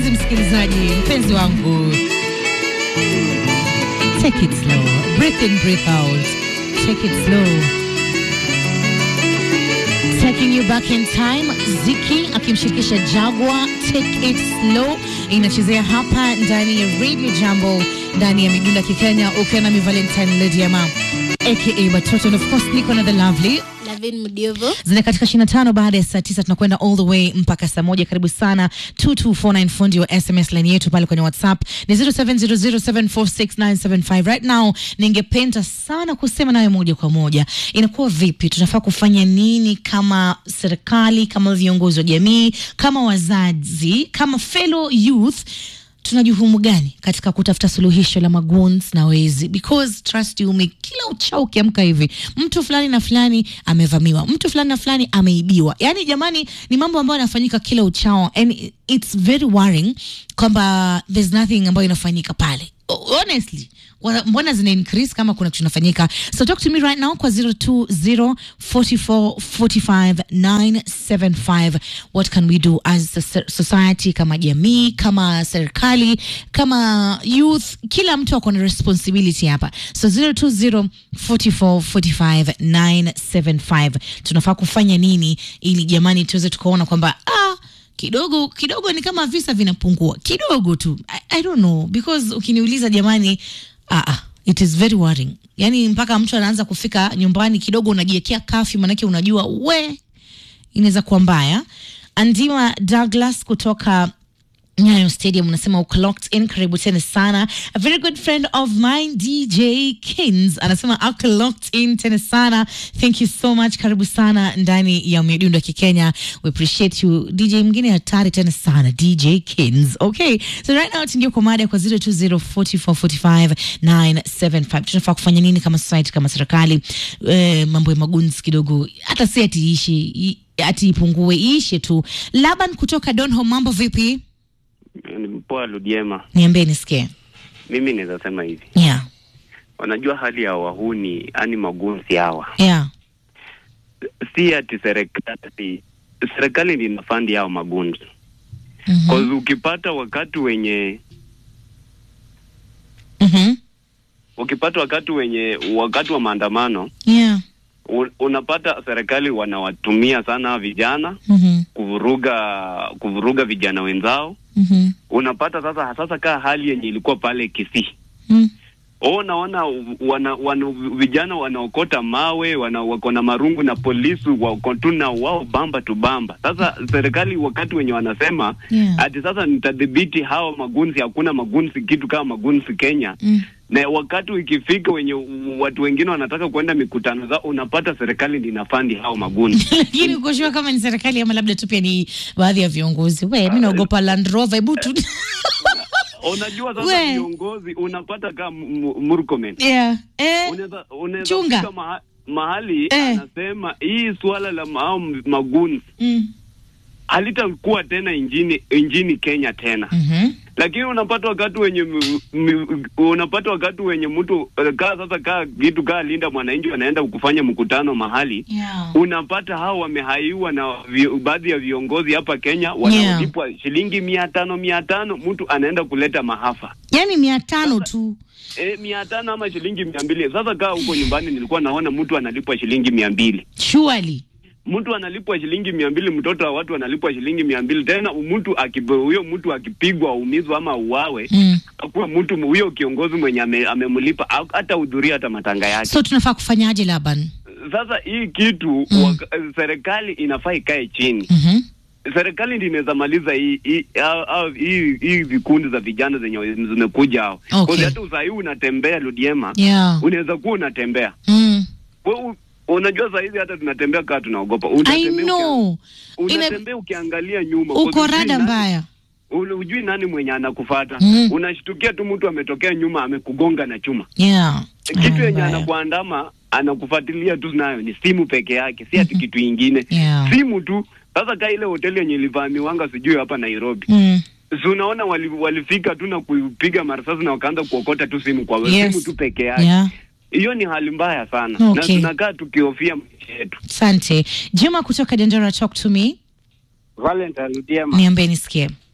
mpenzi msikilizaji, mpenzi wangu, take it slow, breathe in, breathe out, take it slow. Taking you back in time, Ziki akimshirikisha Jagwa, take it slow, inachezea hapa ndani ya Radio Jambo, ndani ya Midunda Kikenya, ukiwa nami Valentine Lediama aka Batoto, and of course niko na the lovely Lavin Mdiovo. zina katika 25 baada ya saa 9 tunakwenda all the way mpaka saa moja. Karibu sana 2249 fundi wa SMS line yetu pale kwenye WhatsApp ni 0700746975. Right now ningependa sana kusema nawe moja kwa moja, inakuwa vipi, tunafaa kufanya nini kama serikali, kama viongozi wa jamii, kama wazazi, kama fellow youth tuna jukumu gani katika kutafuta suluhisho la maguns na wezi because trust you me kila uchao ukiamka hivi mtu fulani na fulani amevamiwa mtu fulani na fulani ameibiwa yaani jamani ni mambo ambayo yanafanyika kila uchao and it's very worrying kwamba there's nothing ambayo inafanyika pale honestly wana- mbona zina increase kama kuna kitu inafanyika so talk to me right now kwa 0204445975 what can we do as a so- society kama jamii kama serikali kama youth kila mtu ako na responsibility hapa so 0204445975 tunafaa kufanya nini ili jamani tuweze tukaona kwamba ah, kidogo kidogo ni kama visa vinapungua kidogo tu I, I don't know because ukiniuliza jamani ah, ah, it is very worrying yani mpaka mtu anaanza kufika nyumbani kidogo unajiwekea kafi manake unajua we inaweza kuwa mbaya andima douglas kutoka Nyayo Stadium unasema uko locked in, karibu tena sana. A very good friend of mine DJ Kins anasema uko locked in tena sana. Thank you so much, karibu sana ndani ya midundo ya Kikenya. We appreciate you. DJ mwingine hatari tena sana, DJ Kins. Okay, so right now tuingie kwa mada kwa 0204445975. Tunafaa kufanya nini kama society, kama serikali? Eh, mambo ya magunzi kidogo, hata si ati ishi i- ati ipungue, iishe tu. Laban kutoka Donholm, mambo vipi? Ni Poa Ludiema, Niambie nisikie. mimi naweza sema hivi, Yeah, wanajua hali ya wahuni, yani magunzi hawa, yeah. si ati serikali serikali ndi inafandi hao magunzi Mhm. cause ukipata wakati wenye Mhm. ukipata wakati wenye wakati wa maandamano Yeah. un, unapata serikali wanawatumia sana vijana Mhm. kuvuruga kuvuruga vijana wenzao. Mhm. Unapata sasa sasa kaa hali yenye ilikuwa pale Kisii Mm. Oh, naona wana, wana, vijana wanaokota mawe wana, wako na marungu na polisi wako tu na wao bamba tu bamba. Sasa serikali wakati wenye wanasema Yeah. ati sasa nitadhibiti hao magunzi, hakuna magunzi kitu kama magunzi Kenya Mm. na wakati ikifika wenye watu wengine wanataka kuenda mikutano zao, unapata serikali ndi inafandi hao magunzi. Lakini uko sure kama ni serikali ama labda tu pia ni baadhi ya viongozi. We, mimi naogopa Land Rover. Hebu tu. Unajua We. sasa viongozi unapata kama Murkomen Yeah. Eh. unaweza unaweza Chunga. fika maha, mahali Eh. anasema hii suala la mao magunzi Mm. halitakuwa tena injini injini Kenya tena Mhm. lakini unapata wakati wenye m- m- unapata wakati wenye mtu eh, kaa sasa kaa kitu kaa linda mwananchi wanaenda kufanya mkutano mahali Yeah. unapata hao wamehaiwa na vi, baadhi ya viongozi hapa Kenya wanaolipwa shilingi mia tano mia tano mtu anaenda kuleta mahafa Yaani mia tano tu. e, mia tano ama shilingi mia mbili Sasa kaa huko nyumbani nilikuwa naona mtu analipwa shilingi mia mbili Surely. mtu analipwa shilingi mia mbili mtoto wa watu analipwa shilingi mia mbili tena mtu akipo- huyo mtu akipigwa aumizwa ama uwawe Mm. akuwa mtu huyo kiongozi mwenye ame- amemlipa ha- hata hudhuria hata matanga yake So tunafaa kufanyaje Laban? sasa hii kitu Mm. waka, serikali inafaa ikae chini Mhm. serikali ndi inaweza maliza hii hii au- au- hii hii vikundi za vijana zenye zimekuja hao Okay. Kwa hata usahii unatembea Ludiema Yeah. unaweza kuwa unatembea Mm. Wewe, unajua saa hizi hata tunatembea kaa tunaogopa I Unatembea know. ukia- Ina- unatembea ukiangalia nyuma Uko Kwa hujui rada nani- mbaya. ule- hujui nani mwenye anakufata Mm. unashtukia tu mtu ametokea nyuma amekugonga na chuma Yeah. kitu Rada yenye mbaya. anakuandama anakufuatilia tu nayo ni simu peke yake si ati kitu ingine Yeah. simu tu sasa kaa ile hoteli yenye ilivamiwanga sijui hapa Nairobi Mm. si unaona wali, walifika tu na kupiga marasasi na wakaanza kuokota tu simu kwa Yes. simu tu peke yake Yeah. hiyo ni hali mbaya sana Okay. na tunakaa tukihofia maisha yetu Asante. Juma kutoka Dandora, talk to me. Valentine Ludiema, Niambie nisikie.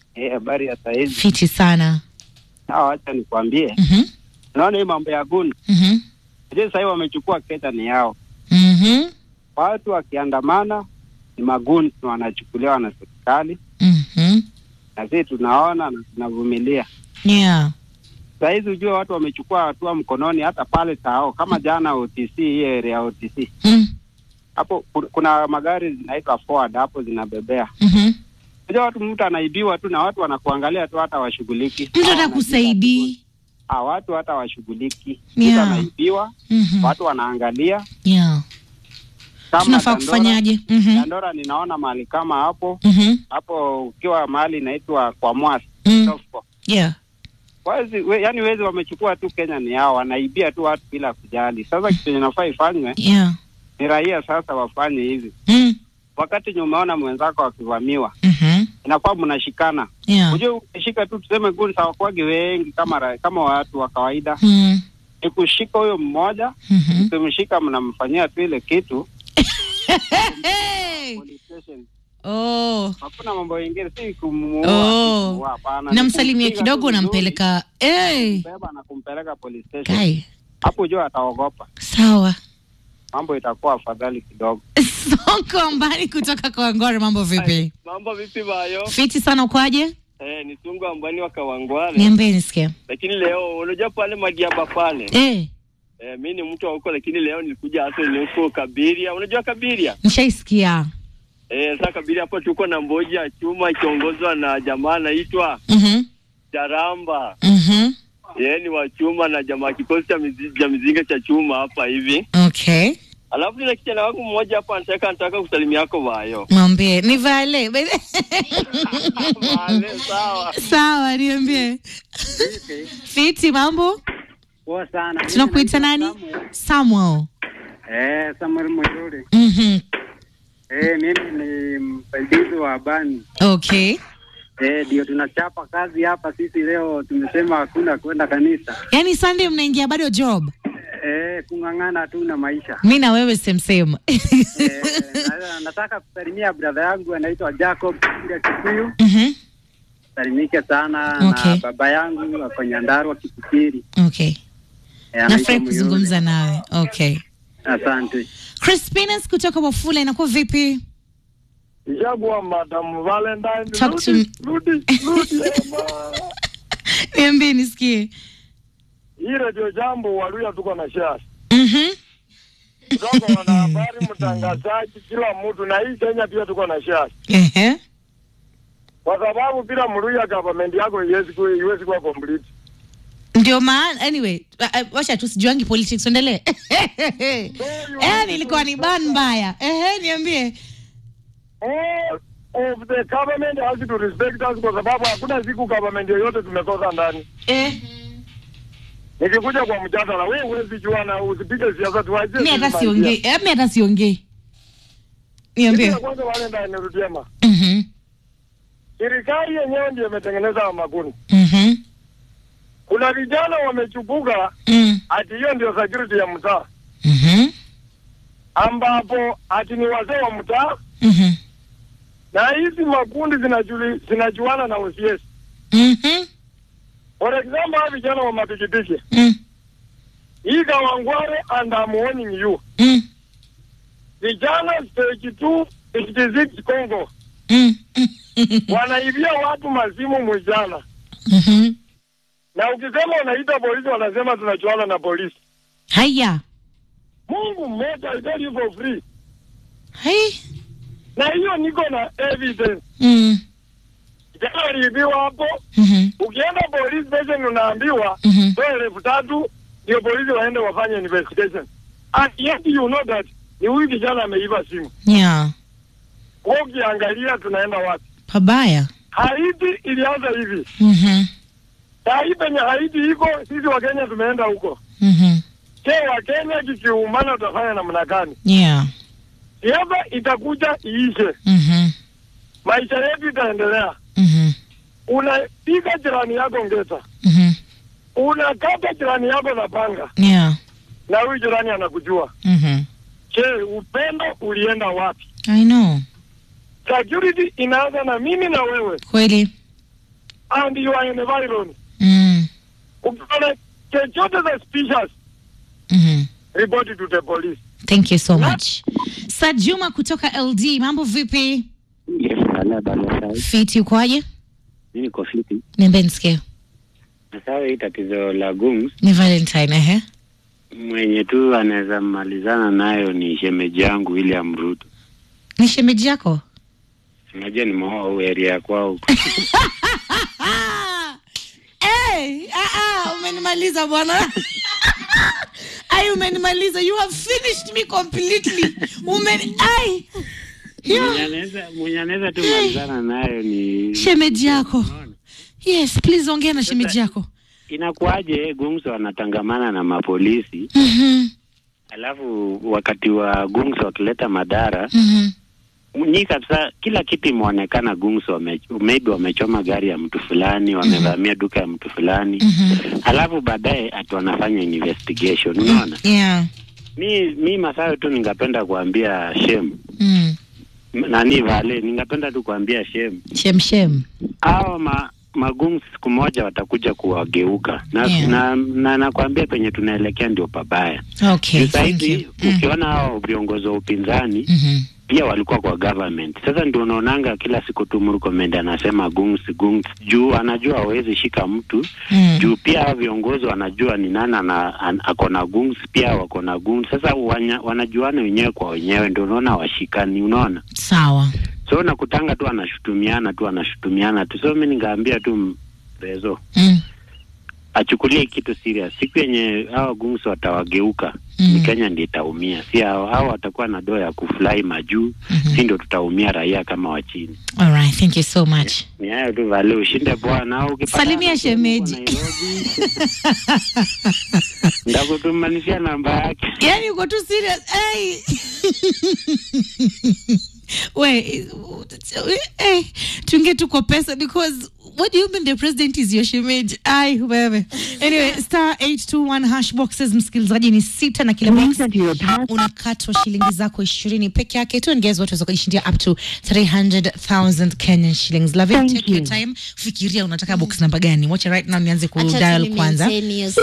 Eh, habari ya saizi. Fiti sana. Sawa, wacha nikwambie. Mhm. Unaona hii mambo ya gun. Mhm. Je, sasa hivi wamechukua Kenya ni yao. Mhm. Watu wakiandamana ni magun wanachukuliwa na serikali Mhm. na sisi tunaona na tunavumilia. Yeah. Saa hizi ujue watu wamechukua hatua mkononi hata pale Tao kama jana OTC hii area ya OTC. Mm. Hapo ku- kuna magari zinaitwa forward hapo zinabebea. Mhm. Unajua watu mtu anaibiwa tu na watu wanakuangalia tu hata washughuliki. Mtu Hawa atakusaidii. Ah, watu hata washughuliki. Yeah. Mtu anaibiwa, Mhm. watu wanaangalia Yeah. kama Tunafaa Dandora- kufanyaje? Mhm. Dandora ninaona mahali kama hapo Mhm. hapo, ukiwa mahali inaitwa kwa Mwasi Mm. Sofco. Yeah. Wezi, we, yani wezi wamechukua tu Kenya ni yao, wanaibia tu watu bila kujali. Sasa kitu chenye nafaa ifanywe Yeah. ni raia sasa wafanye hivi. Mm. Wakati nye umeona mwenzako akivamiwa, Mhm. inafaa mnashikana. Yeah. Unajua ukishika tu tuseme guns hawakuwagi wengi kama ra, kama watu wa kawaida, Mm. ni kushika huyo mmoja, Mhm. ukimshika mnamfanyia tu ile kitu Hey! police station. Oh. Hakuna mambo ingine, si kumuua, Oh. si kumuua, hapana. Ni Namsalimia kumpiga kidogo tu vizuri, nampeleka. Eh. kumbeba na kumpeleka police station. Kai. Hapo jua ataogopa, Sawa. mambo itakuwa afadhali kidogo. Sonko mbali kutoka kwa Ngore, mambo vipi? Mambo vipi bayo? Fiti sana ukoaje? Eh, ni Sungu ambani wa Kawangware. Niambie nisikie. Lakini leo unajua pale Madiaba pale. Eh, Eh, mi ni mtu wa huko lakini leo nilikuja hasa ni huko Kabiria. Unajua Kabiria? nishaisikia. Eh, sasa Kabiria hapo tuko na mboji ya chuma ikiongozwa na jamaa anaitwa Mhm. Jaramba. Mhm. Yeye ni wa chuma na jamaa kikosi cha mizi, cha mizinga cha chuma hapa hivi. Okay. Alafu nina kijana wangu mmoja hapa anataka anataka kusalimia yako bayo. Mwambie ni vale. Vale, sawa. Sawa, niambie. Fiti mambo? Poa sana. Tunakuita nani? Samuel. Eh, Samuel Mwijuri. Mhm. Eh, mimi ni msaidizi wa bani. Okay. Eh, ndio tunachapa kazi hapa sisi leo tumesema hakuna kwenda kanisa. Yaani Sunday mnaingia bado job? Eh, kung'ang'ana tu na maisha. Mi na wewe same same. Eh, na- nataka kusalimia brother yangu anaitwa Jacob Kira Kikuyu. Mhm. Salimike sana Okay. na baba yangu ako Nyandarua Kipipiri. Okay. Eh, anaitwa Nafurahi Muyuri. kuzungumza nawe. Okay. Asante. Crispinus kutoka Wafula inakuwa vipi? Jagwa Madam Valentine. Talk to me. Rudi, rudi, rudi, Emma. Niambie nisikie. Hii redio jambo Waluya tuko na shares. Mhm. Kutoka wanahabari, mtangazaji, kila mtu na hii Kenya pia tuko na shares. Ehe. Kwa sababu bila Mluya government yako iwezi kuwa iwezi kuwa complete. Ndio maana anyway, uh, uh, wacha tu sijuangi politics endelee. Eh, nilikuwa ni ban mbaya. Ehe, niambie. All of the government has to respect us kwa sababu hakuna siku government yoyote tumekosa ndani. Eh, Nikikuja kwa mjadala, wewe huwezi jua na usipige siasa tuache. mi hata sisi siongei. Eh, mi hata siongei. Kitu Niambie. ya kwanza Valentine nirudiema. Mhm. Serikali yenyewe ndio imetengeneza makundi. Mhm. Kuna vijana wamechupuka Mm. ati hiyo ndio security ya mtaa, Mhm. ambapo ati ni wazee wa mtaa, Mhm. na hizi makundi zinajuli, zinajuana na OCS. Mhm. For example, hawa vijana wa mapikipiki Mm. hii Kawangware, and I'm warning you, Mm. vijana stage 2 66 Congo Mm. wanaibia watu mazimu mwijana, Mhm. na ukisema unaita polisi wanasema tunachuana na polisi. Haya. Mungu mmoja, I tell you for free, Hai. na hiyo niko na evidence. Mm. Jana aliibiwa hapo. Mhm. Ukienda police station unaambiwa Mhm. toa elfu tatu ndio polisi waende wafanye investigation. And yet you know that ni huyu kijana ameiba simu. Yeah. Wewe ukiangalia tunaenda wapi? Pabaya. Haiti ilianza hivi. Mhm. Saa hii penye Haiti iko sisi wa Kenya tumeenda huko. Mhm. Je, wa Kenya kikiumana utafanya namna gani? Yeah. Siasa itakuja iishe. Mhm. Maisha yetu itaendelea. Mhm. Unapiga jirani yako ngeta. Mhm. Unakata jirani yako na panga Yeah. na huyu jirani anakujua. Mhm. Je, upendo ulienda wapi? I know. Security inaanza na mimi na wewe. Kweli. and your environment. Mm. Ukiona chochote suspicious, Mhm. report it to the police. Thank you so much. Sajuma kutoka LD, mambo vipi? Yes, ala balasa. Fiti ukoaje? Mimi niko fiti. Niambie nisikie. Sasa hii tatizo la gums Ni Valentine ehe. mwenye tu anaweza malizana nayo ni shemeji yangu William Ruto. Ni shemeji yako? Unajua ni mwa area ya kwao. Ah! Hey, ah, ah, umenimaliza bwana. Ai, umenimaliza. You have finished me completely. Umen ai. Mwenye Yeah. anaweza mwenye anaweza tu malizana nayo ni Shemeji yako. Unaona? Yes, please ongea na shemeji yako. Inakuwaje gums wanatangamana na mapolisi Mhm. alafu wakati wa gums wakileta madhara Mhm. ni kabisa kila kitu imeonekana gums wame, maybe wamechoma gari ya mtu fulani wamevamia duka ya mtu fulani Mhm. alafu baadaye ati wanafanya investigation unaona Yeah. mi mi masayo tu ningapenda kuambia shem Mm. M- nani vale ningapenda tu kuambia shem Shem shem. hao ma magumu siku moja watakuja kuwageuka na Yeah. na, na nakwambia penye tunaelekea ndio pabaya Okay, Juu thank sahizi you. Mm. ukiona hao viongozi wa upinzani Mhm. pia walikuwa kwa government. Sasa ndio unaonanga kila siku tu Murkomen anasema gungs gungs, juu anajua hawezi shika mtu Mm. juu pia hao viongozi wanajua ni nani ana- an- ako na gungs, pia wako na gungs. Sasa wanya, wanajuana wenyewe kwa wenyewe, ndio unaona washikani, unaona Sawa. so nakutanga tu anashutumiana tu anashutumiana tu, so mi ningeambia tu m- Rezo Mm. achukulie kitu serious. Siku yenye hao gungs watawageuka Mm. ni Kenya ndio itaumia, si hao hao watakuwa na doa ya kufly majuu Mhm. si ndio tutaumia raia kama wa chini. All right, thank you so much. Ni hayo tu vale, ushinde bwana. au ukipata Salimia mtu huko shemeji. Nairobi, ndakutumanishia namba yake. yani uko tu serious hey. we hey. tuingie tu kwa pesa because what do you mean the president is your shemeji ai wewe anyway star 821 hash boxes msikilizaji ni sita na kila box unakatwa shilingi zako ishirini peke yake tu and guess what unaweza kujishindia up to 300000 kenyan shillings Lavin, take your time fikiria unataka box namba gani wacha right now nianze kudial kwanza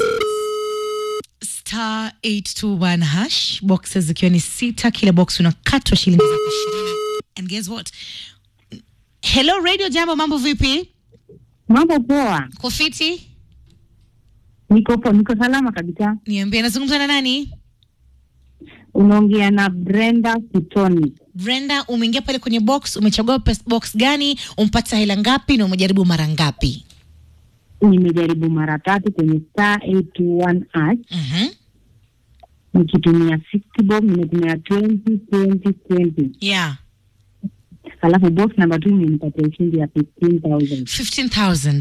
star 821 hash boxes zikiwa ni sita kila box unakatwa shilingi zako ishirini and guess what hello radio jambo mambo vipi Mambo poa, kofiti niko po, niko salama kabisa. niambie nazungumza na nani Unaongea na Brenda Kitoni. brenda umeingia pale kwenye box umechagua pes- box gani umpata hela ngapi na umejaribu mara ngapi Nimejaribu mara tatu kwenye star 821 hash Mhm. nikitumia 60 bob, nimetumia 20 20 20, yeah alafu box number 2 imenipatia ushindi ya 15000 15000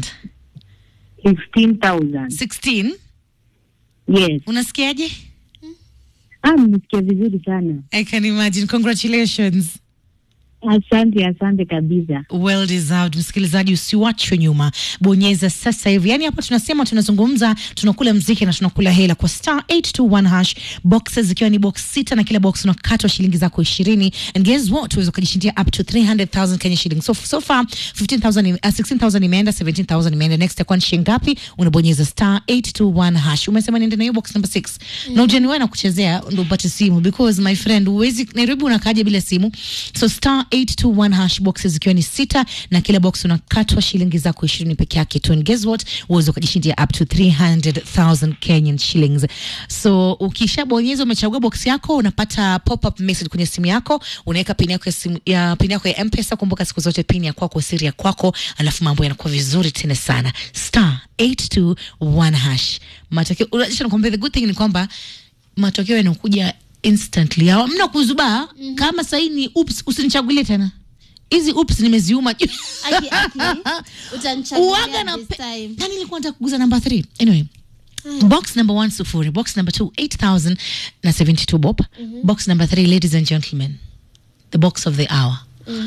15000 16 yes. unasikiaje Ah, nimesikia vizuri sana. i can imagine congratulations Asante, asante kabisa. well deserved msikilizaji usiwachwe nyuma bonyeza sasa hivi yaani hapa tunasema tunazungumza tunakula mziki na tunakula hela kwa star 821 hash boxes zikiwa ni box sita na kila box unakatwa shilingi zako ishirini and guess what uweza ukajishindia up to 300000 kenya shillings so, so far 15000 ime- uh, 16000 imeenda 17000 imeenda next itakuwa ni shilingi ngapi unabonyeza star 821 hash umesema niende na hiyo box number 6 na ujaniwe na kuchezea ndo upate simu because my friend uwezi nairobi unakaja bila simu so star 821 hash boxes zikiwa ni sita na kila box unakatwa shilingi zako ishirini peke yake tu and guess what uweze ukajishindia up to 300000 kenyan shillings so ukishabonyeza umechagua box yako unapata pop up message kwenye simu yako unaweka pin yako ya simu ya pin yako ya mpesa kumbuka siku zote pin ya kwako siri ya kwako alafu mambo yanakuwa vizuri tena sana star 821 hash matokeo unajua nakwambia the good thing ni kwamba matokeo yanakuja instantly hamna kuzubaa kama sahii ni ups usinichagulie tena hizi ups nimeziuma Aki, aki, utanichagulia uwaga na this pe- time. yani nilikuwa nataka kuguza namba 3 anyway box number one sufuri box number two 8000 na 72 bob box number three ladies and gentlemen the box of the hour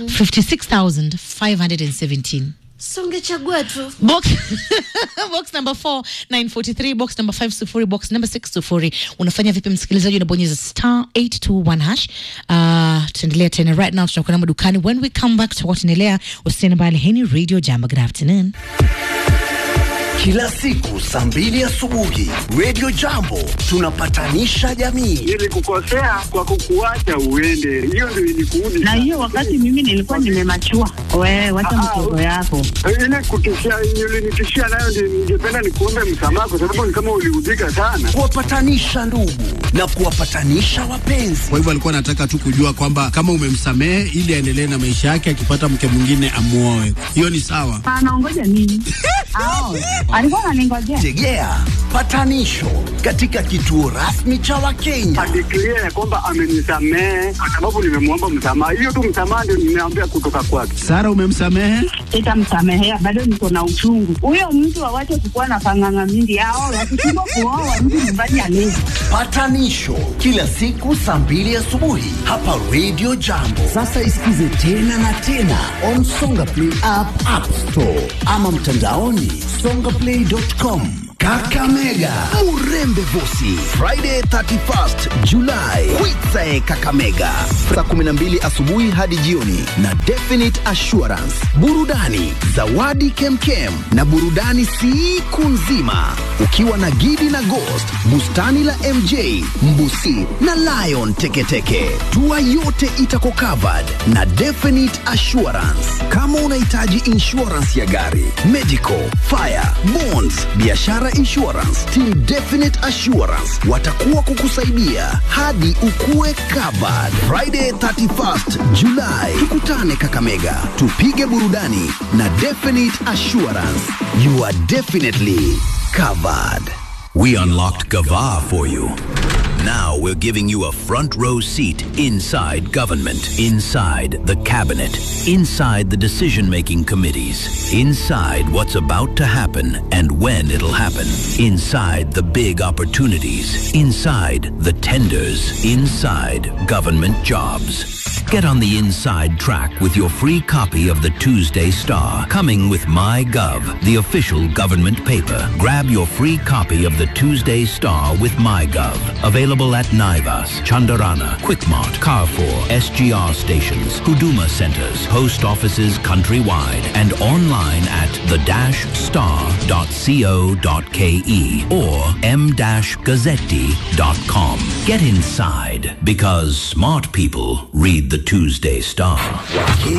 56517 So ungechagua tu box box number 4 943 box number 5 sufuri box number 6 sufuri unafanya vipi msikilizaji unabonyeza star 821 hash uh, tutaendelea tena right now tutakuwa na madukani when we come back tutakuwa tunaendelea usiende mbali heni radio jamba good afternoon kila siku saa mbili asubuhi Radio Jambo tunapatanisha jamii. Nilikukosea kwa kukuacha uende, hiyo ndio ilikuudi. Na hiyo wakati mimi nilikuwa nimemachua. Wewe wacha mtoto yako. ile kutishia ulinitishia nayo, ndio ningependa nikuombe msamaha, kwa sababu ni kama uliudhika sana. Kuwapatanisha ndugu na kuwapatanisha wapenzi. Kwa hivyo alikuwa anataka tu kujua kwamba kama umemsamehe ili aendelee na maisha yake, akipata mke mwingine amuoe. Hiyo ni sawa. Anaongoja nini? Ao, alikuwa ananingojea. Tegea patanisho katika kituo rasmi cha Wakenya. Adeklia ya kwamba amenisamehe kwa sababu nimemwomba msamaha. Hiyo tu msamaha ndio nimeambia kutoka kwake. Sara, umemsamehe? Sitamsamehea, bado niko na uchungu. Huyo mtu awache kukuwa na panganga mingi. Ao, wakishindwa kuoa mtu nyumbani alezi. Patanisho kila siku saa mbili asubuhi hapa Radio Jambo. Sasa isikize tena na tena on Songa Play app, App Store ama mtandaoni songaplay.com. Kakamega Murembe Vosi Friday 31st July Kwitsae Kakamega saa 12 asubuhi hadi jioni na Definite Assurance burudani zawadi kemkem na burudani siku nzima ukiwa na Gidi na Ghost bustani la MJ Mbusi na Lion Teketeke tua yote itako covered na Definite Assurance kama unahitaji insurance ya gari medical fire bonds biashara insurance team Definite Assurance watakuwa kukusaidia hadi ukue covered Friday 31st July tukutane Kakamega tupige burudani na Definite Assurance you are definitely covered We unlocked Gava for you. Now we're giving you a front row seat inside government, inside the cabinet, inside the decision making committees, inside what's about to happen and when it'll happen, inside the big opportunities, inside the tenders, inside government jobs. Get on the inside track with your free copy of the Tuesday Star, coming with MyGov, the official government paper. Grab your free copy of the Tuesday Star with MyGov. Available at Naivas, Chandarana, Quickmart, Carrefour, SGR stations, Huduma centers, post offices countrywide, and online at the-star.co.ke or m-gazzetti.com. Get inside because smart people read the Tuesday Star.